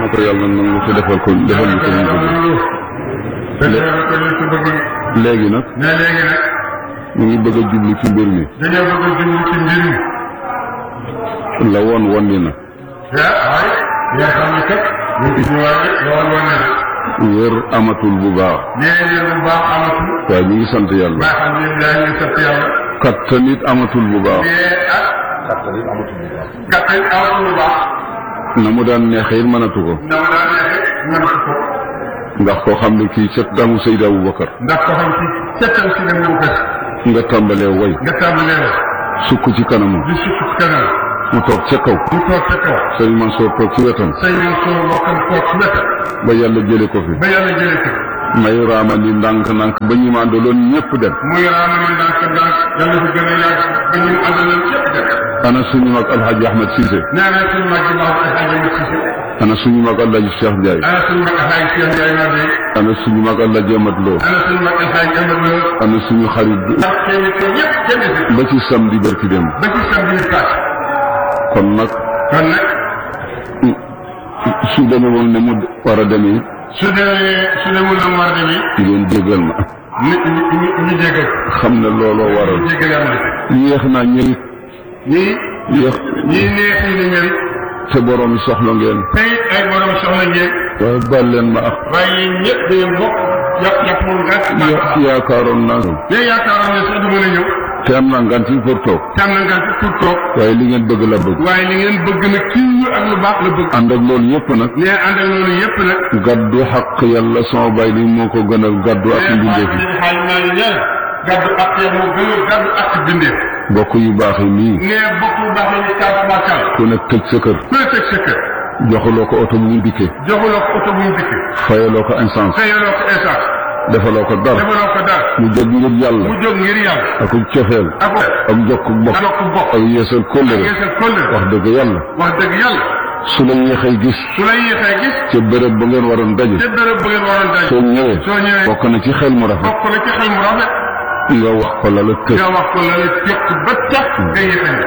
ko yàlla nangu te defal ko defal ñu ko ñu bëgg te defal ko ñu ko bëgg léegi nag ne léegi nag ñu ngi bëgg a jublu ci mbir mi dañoo bëgg a jublu ci mbir mi la woon woon ni na ah waaye yaa xam ne kat ñu ngi ci waaye lool wane na wér amatul bu baax nee leen bu baax amatul waaye ñu ngi sant yàlla maa xam ne daa ngi sant yàlla kattan it amatul bu baax mais ah kattan amatul bu baax na mu daan neexee it mënatu ko na ma daa neexe mënatu ko ndax koo xam ne kii set damu Seydi Aboubacar ndax ko xam ci settal si dem ñëw kës nga tàmbalee way nga tàmbalee la sukk ci kanamam di sukk ci kanam mu toog ca kaw mu toog ca kaw sëñ Mansour toog ci wetam say ñoom soo bokkam toog ci wetam ba yàlla jële ko fi ba yàlla jëlee ko may raamali ndànk-ndànk ba ñu màndaloon ñëpp dem muy raama ni ndànk ndànk yàlla fi gën a yàgg ba ñu àndaloon yëpp dem ana suñu mag alhaji ahmed Cissé nee na suñu mag yi baax alxaaji ma Cissé ana suñu mag alhaji Cheikh Ndiaye ana suñu mag alxaaji Cheikh Ndiaye maa de ana suñu mag alhaji Amat Lo ana suñu mag alxaaji Amad Lo ana suñu xarit bi ndax kenn ko ñëpp kenn si ba ci samedi barki dem ba ci samedi bi paas kon nag kon nag su demee woon ne mu war a demee su demee su demul na mu war a demee ngeen jégal ma nit ñi ñu ñu jégal xam ne looloo waral ñu jégal yàlla yéex naa ñëwit ñii yéex ñii neex yi ni ñëri te borom yi soxla ngeen tey ay borom soxla ngeen waaye baal leen ma ak waaye yéen ñëpp da ngeen bokk jàpp jàpp moom gàtt ya- yaakaaroon naa léegi yaakaaroon ne sax du mën a ñëw te am naa ngant yi pour toog te am na ngant pour toog waaye li ngeen bëgg la bëgg waaye li ngeen bëgg nag kii ñu ak lu baax la bëgg ànd ak loolu yëpp nag nee ànd ak loolu yëpp nag gaddu xaq yàlla sama bay li moo ko gënal gaddu ak mbindeef yi xaaj naa ni nee gàddu ak ya moo gën a gàddu ak bindee bokk yu baax yi nii nee bokk lu baax la ñu kaaba bàkkal ku nekk tëj sa kër ku la teg sa kër joxuloo ko oto bu mu dikkee joxuloo ko oto bu mu dikk fayaloo ko essence fayaloo ko essence defaloo ko dara defaloo ko dara mu jóg ngir yàlla mu jóg ngir yàlla ak cofeel ak ak jokk bokk ak jokk bokk ak yeesal kóllëre yeesal kóllëre wax dëgg yàlla wax dëgg yàlla su la yéexee gis su la yéexee gis ca béréb ba ngeen waroon daje te béréb bu ngeen waroon daj soo ñëwee soo ñëwee bokk na ci xel mu rafet bokk na ci xel mu rafet nga wax ko la la tëj nga wax ko la la jokk ba tax nga yéexee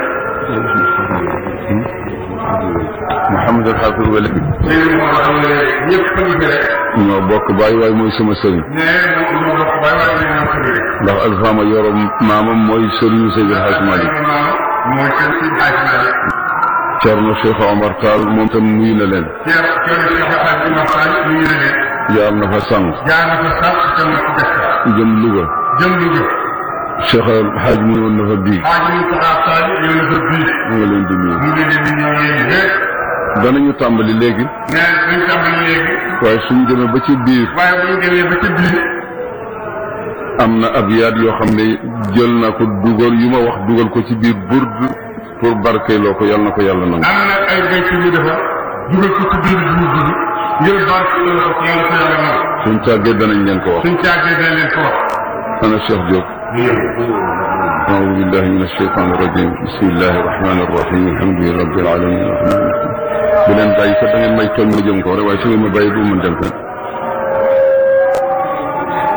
Mouhamed El Hafiz Wele léegi moo xam ne ñëpp a ngi fi rek ñoo bokk bàyyi waaye mooy sama sëriñ nee mu mu bokk bay waaye dañ ñoo xëy rek ndax alfaama yoro maamam mooy sëriñu Seydi El Hadj Malick mooy seen si xaaj na Thierno Cheikh Omar Tall moom tam nuyu na leen ceer ceer si xaaj bi ma xaaj ñu ngi leen jaar na fa sànq jaar na ko sax te ma ci def jëm Louga jëm lu jëm Cheikh El Hadj mu woon na fa bii xaaj ñu taxaw saaj yow na fa bii mu nga leen di nuyu mu ngi leen di ñëw yéen rek danañu tàmbali léegi nee dañ tàmbali léegi waaye suñu demee ba ci biir waaye bu ñu demee ba ca biir am na ab yaat yoo xam ne jël na ko dugal yu ma wax dugal ko ci biir burd pour barkeeloo ko yàlla na ko yàlla nangu am na ay béykat yu defar dugal ko ci biir jiwu bi ngir barke la ko yàlla ko yàlla nangu suñ tàggee danañ leen ko wax suñ caagee dañ leen ko wax ana Cheikh Diop أعوذ بالله من الشيطان الرجيم بسم الله الرحمن الرحيم الحمد لله رب العالمين الرحمن الرحيم bu leen bàyyi kat da ngeen may tooñ ma jëm ko rek waaye su ngeen ma bàyyi du ma dem fenn